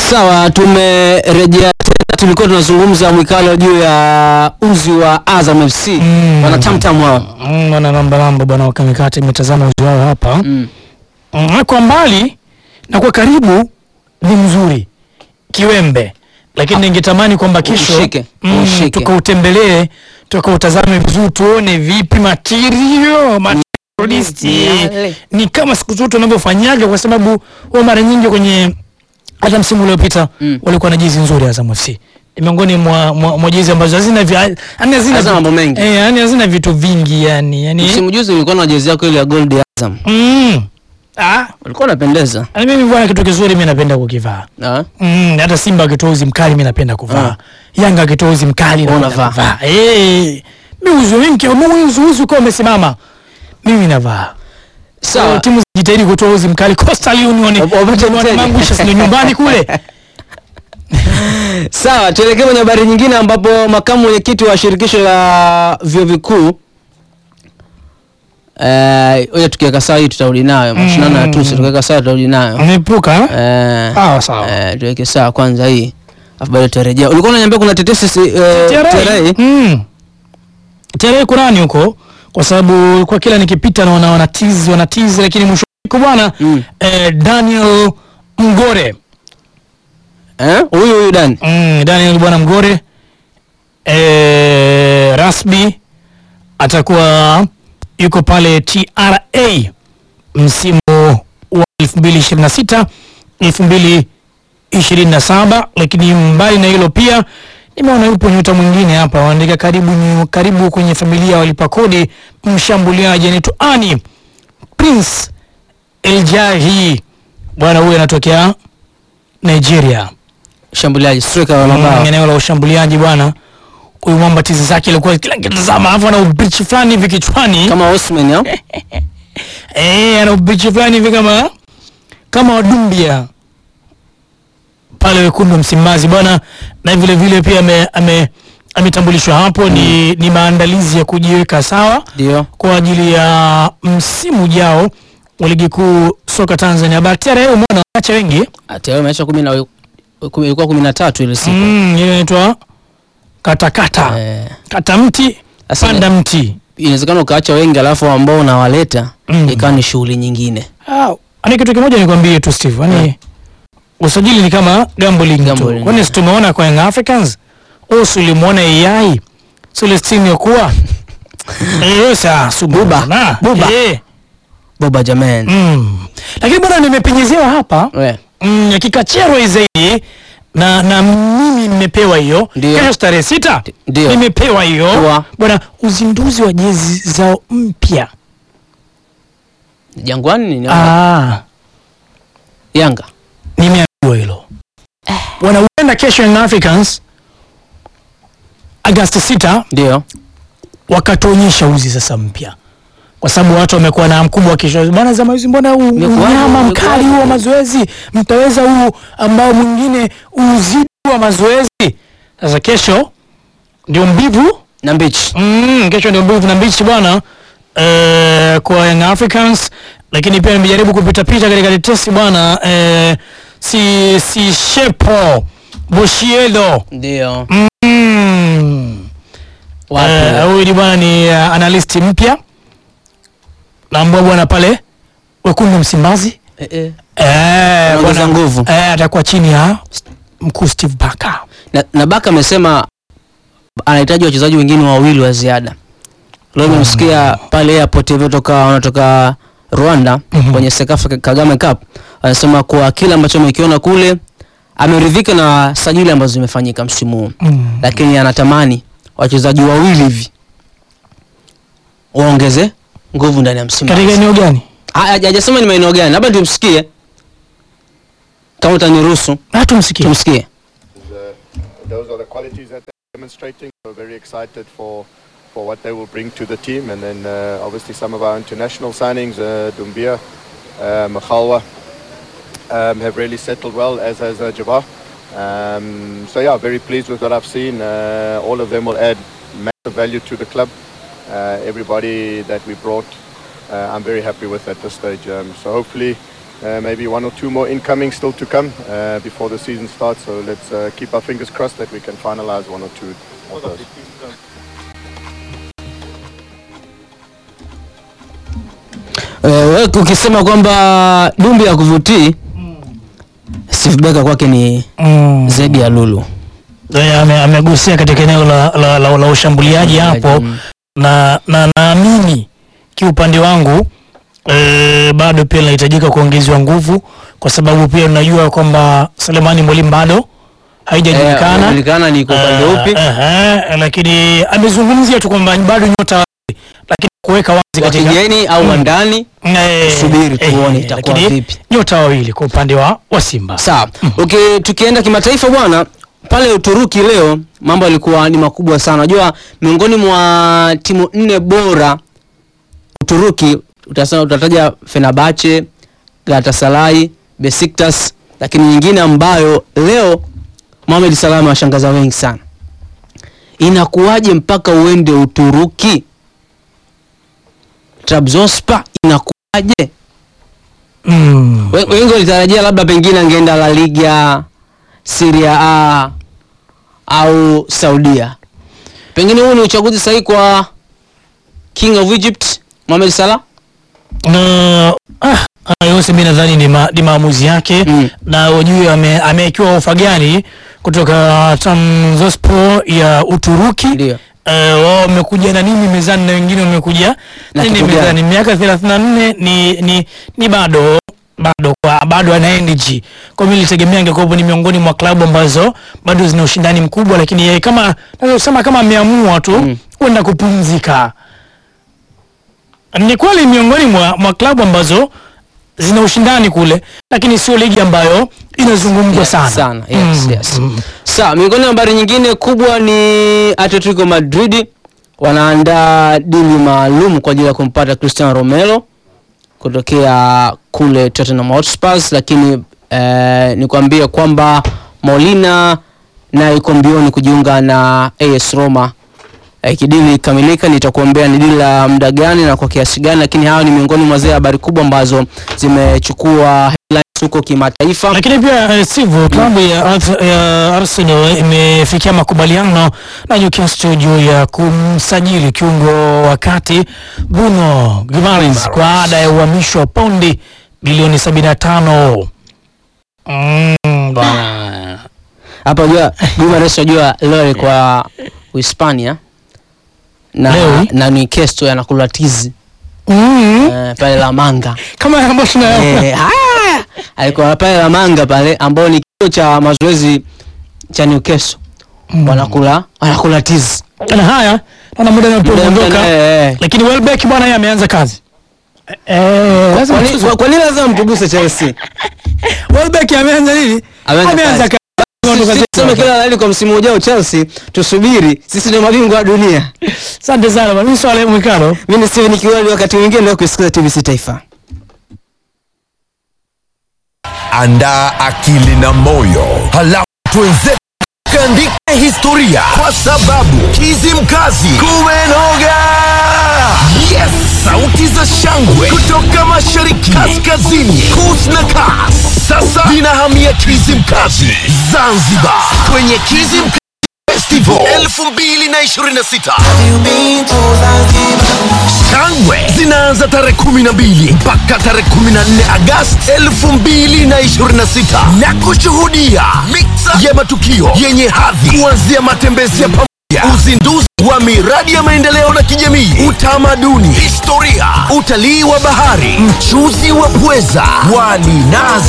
Sawa, tumerejea tena. Tulikuwa tunazungumza mwikalo juu ya uzi wa Azam FC Mm. wana tamtam wao Mm, wana lamba lamba bwana wakamikati imetazama uzi wao hapa mm. mm. kwa mbali na kwa karibu ni mzuri kiwembe lakini ningetamani kwamba kesho Ushike, mm, ushike. tukautembelee tukautazame vizuri tuone vipi material materialisti Yale. ni kama siku zote wanavyofanyaga kwa sababu wa mara nyingi kwenye hata msimu uliopita Mm. walikuwa na jezi nzuri Azam FC ni miongoni mwa, mwa, mwa jezi ambazo hazina vya- yaani hazina Hazina vitu- mambo mengi. eh, yaani hazina vitu vingi yani yani Msimu juzi ulikuwa na jezi yako ile ya gold ya Azam, mm. ah ulikuwa unapendeza Yaani mimi bwana, kitu kizuri mimi napenda kukivaa. ah. Mm, hata Simba akitoa uzi mkali mimi napenda kuvaa. Yanga akitoa uzi mkali Wewe napenda unavaa. kuvaa. Eh. Mimi uzi mimi mimi uzi uzi uko umesimama. Mimi navaa. Sawa. So, timu zijitahidi kutoa uzi mkali Coastal Union. Wap- wapate Union mteja. Mangusha sio nyumbani kule. Sawa, tuelekee kwenye habari nyingine ambapo makamu mwenyekiti wa shirikisho la vyuo vikuu eh, oja tukiweka sawa hii tutarudi nayo mashindano ya tusi tukiweka sawa tutarudi nayo Umeepuka? eh, Sawa sawa. eh, tuweke sawa kwanza hii afu baadaye tutarejea. Ulikuwa unaniambia kuna tetesi si, eh, TRA? Mm. Tarehe Kurani huko kwa sababu kwa kila nikipita naona wanatizi wanatizi lakini mwisho wa siku bwana Mm. eh, Daniel Mgore Eh, huyu huyu Dan Mm, Daniel bwana Mgore e, rasmi atakuwa yuko pale TRA msimu wa 2026 2027, lakini mbali na hilo pia nimeona yupo nyota mwingine hapa wanaandika karibu, ni- karibu kwenye familia ya walipa kodi, mshambuliaji anaitwa Ani Prince Eljahi, bwana huyu anatokea Nigeria shambuliaji striker wa mabao mm, eneo la ushambuliaji bwana. Huyu mwamba tizi zake ilikuwa kila kitazama, alafu ana ubichi fulani hivi kichwani kama Osman au? eh, ana ubichi fulani hivi kama kama wadumbia pale wekundu wa Msimbazi bwana, na vile vile pia ame, ame ametambulishwa hapo ni, ni maandalizi ya kujiweka sawa Ndio. kwa ajili ya msimu ujao wa ligi kuu soka Tanzania. Bahati leo umeona wacha wengi Tayari imeacha 10 na kumi- ilikuwa 13 ile siku. mm, ile inaitwa katakata Eh, kata mti Sasa panda mti inawezekana ukaacha wengi alafu ambao unawaleta Mm. ikawa ni shughuli nyingine. Ah, ani kitu kimoja nikwambie tu Steve, yani usajili ni kama gambling tu. Gambling, Kwani yeah. si tumeona kwa Young Africans? Au si ulimuona AI? Celestine Yokuwa? Eh, sasa sububa. Na, Buba. Eh. Boba Jamen. Mm. Lakini bwana nimepenyezewa hapa We. mm, kikacherwa zaidi na na mimi nimepewa hiyo Ndio. kesho tarehe sita Ndio. nimepewa hiyo Poa. bwana uzinduzi wa jezi zao mpya Jangwani ni ah. Yanga. nimeambiwa hilo wanaenda kesho Young Africans Agosti 6 Ndio. wakatuonyesha uzi sasa mpya kwa sababu watu wamekuwa na mkubwa wa kesho bwana za mazoezi mbona huu Imekuwaje? unyama Imekuwaje? mkali huu wa mazoezi mtaweza huu ambao mwingine uzidi wa mazoezi sasa kesho ndio mbivu Na mbichi. Mm, kesho ndio mbivu na mbichi bwana eh, kwa Young Africans, lakini pia nimejaribu kupita pita katika tetesi bwana eh, si si shepo Boshielo Ndio. mm. Wapi? Eh, huyu ni bwana ni uh, analyst mpya naambua bwana pale wekundu Msimbazi Eh, eh. eh, Anaongeza bwana nguvu. eh, atakuwa chini ya mkuu Steve Barker. Na, na Baka amesema anahitaji wachezaji wengine wawili wa ziada. Leo nimesikia pale airport ilivyotoka wanatoka Rwanda Mhm. kwenye Sekafa Kagame Cup. Anasema kwa kile ambacho amekiona kule ameridhika na sajili ambazo zimefanyika msimu huu. Mm. Lakini anatamani wachezaji wawili hivi waongeze nguvu ndani ya Katika Msimbazi. eneo gani? Ha- haja- Hajasema ni maeneo gani, labda tumsikie kama utaniruhusu Na tumsikie. tumsikie. Uh, those are the qualities that they're demonstrating. We're very excited for for what they will bring to the team, and then uh, obviously some of our international signings, uh, Dumbia, uh, Makhalwa, um, have really settled well, as has uh, Jabbar. Um, so yeah, very pleased with what I've seen. Uh, all of them will add massive value to the club. Uh, everybody that we brought, uh, I'm very happy with at this stage. Um, so hopefully Uh, maybe one or two more incoming still to come uh, before the season starts. So let's uh, keep our fingers crossed that we can finalize one or two of those. Eh, ukisema kwamba Dumbi ya kuvutii Steve Barker kwake ni Mm. zaidi ya Lulu. Eh, ame- amegusia katika eneo la, la, la, la ushambuliaji hapo Mm. na na naamini kiupande wangu e, bado pia linahitajika kuongezewa nguvu kwa sababu pia unajua kwamba Selemani Mwalimu bado Eh, haijajulikana haijajulikana ni kwa upande Eh, upi. eh, lakini amezungumzia tu kwamba bado nyota wawili, lakini kuweka wazi Wa katika kigeni au wa Mm. ndani eh, Subiri tuone eh, itakuwa lakini vipi. nyota wawili kwa upande wa, wa Simba Sawa. Okay, tukienda kimataifa bwana, pale Uturuki leo mambo yalikuwa ni makubwa sana. Unajua miongoni mwa timu nne bora Uturuki utasema utataja Fenerbahce, Galatasaray, Besiktas, lakini nyingine ambayo leo Mohamed Salah amewashangaza wengi sana. Inakuwaje mpaka uende Uturuki? Trabzonspor inakuwaje? mm. We- wengi walitarajia labda pengine angeenda La Liga, Serie A au Saudia. Pengine huu ni uchaguzi sahihi kwa King of Egypt Mohamed Salah. na ah, haya yote mi nadhani ni, ma, ni maamuzi yake Mm. na wajue ame- amewekewa ofa gani kutoka Trabzonspor ya Uturuki Ndio. Eh, wao wamekuja na nini mezani na wengine wamekuja Na nini kitu gani? mezani miaka 34 ni, ni, ni bado bado kwa bado ana energy kwa mimi nilitegemea angekuwa ni miongoni mwa klabu ambazo bado zina ushindani mkubwa lakini yeye kama naweza kusema kama ameamua tu Mm. kwenda kupumzika ni kweli miongoni mwa, mwa klabu ambazo zina ushindani kule lakini sio ligi ambayo inazungumzwa Yes, sana, sana. Yes, Mm, yes. mm. Sawa, miongoni mwa habari nyingine kubwa ni Atletico Madrid wanaandaa dili maalum kwa ajili ya kumpata Cristiano Romero kutokea kule Tottenham Hotspur, lakini eh, nikwambie kwamba Molina naye iko mbioni kujiunga na AS Roma. Eh, kidili ikamilika, nitakuambia ni dili la muda gani na kwa kiasi gani, lakini hayo ni miongoni mwa zile habari kubwa ambazo zimechukua headlines huko kimataifa. lakini pia eh, Steve, klabu ya, Arth- ya Arsenal imefikia makubaliano na Newcastle juu ya kumsajili kiungo wa kati Bruno Guimaraes kwa ada ya uhamisho wa paundi bilioni 75. Mm, bwana. hapa unajua Guimaraes unajua leo alikuwa Uhispania na Leo? na Newcastle yanakula tizi Mm, eh, pale La Manga kama ambavyo tunayaona. eh, haya! alikuwa pale La Manga pale ambao ni kituo cha mazoezi cha Newcastle Mm. wanakula wanakula tizi Na haya naona muda Muda- unapoondoka, muda- eh, eh. lakini Welbeck bwana yeye ameanza kazi. Eh, lazima Kwa nini- tuzo- kwa- kwa nini lazima mtuguse Chelsea Welbeck ameanza nini? Ameanza Ameanza kazi. kazi. Sisi Ondoka tuseme zetu. kila laheri kwa msimu ujao Chelsea tusubiri sisi ndio mabingwa wa dunia Asante sana bwana. Mimi swala mwikalo. mimi ni Steven Kiwali wakati mwingine ndio kusikiza TBC Taifa Andaa akili na moyo, halafu twenzetu kaandika historia, kwa sababu Kizimkazi kumenoga. Yes, sauti za shangwe kutoka mashariki, kaskazini, kus na kas, sasa zinahamia Kizimkazi Zanzibar, kwenye Kizimkazi Festival 2026. Shangwe zinaanza tarehe 12 mpaka tarehe 14 Agosti 2026 na kushuhudia mixa ya matukio yenye hadhi kuanzia matembezi ya pamoja, uzinduzi wa miradi ya maendeleo na kijamii, utamaduni, historia, utalii wa bahari, mchuzi wa pweza, wali nazi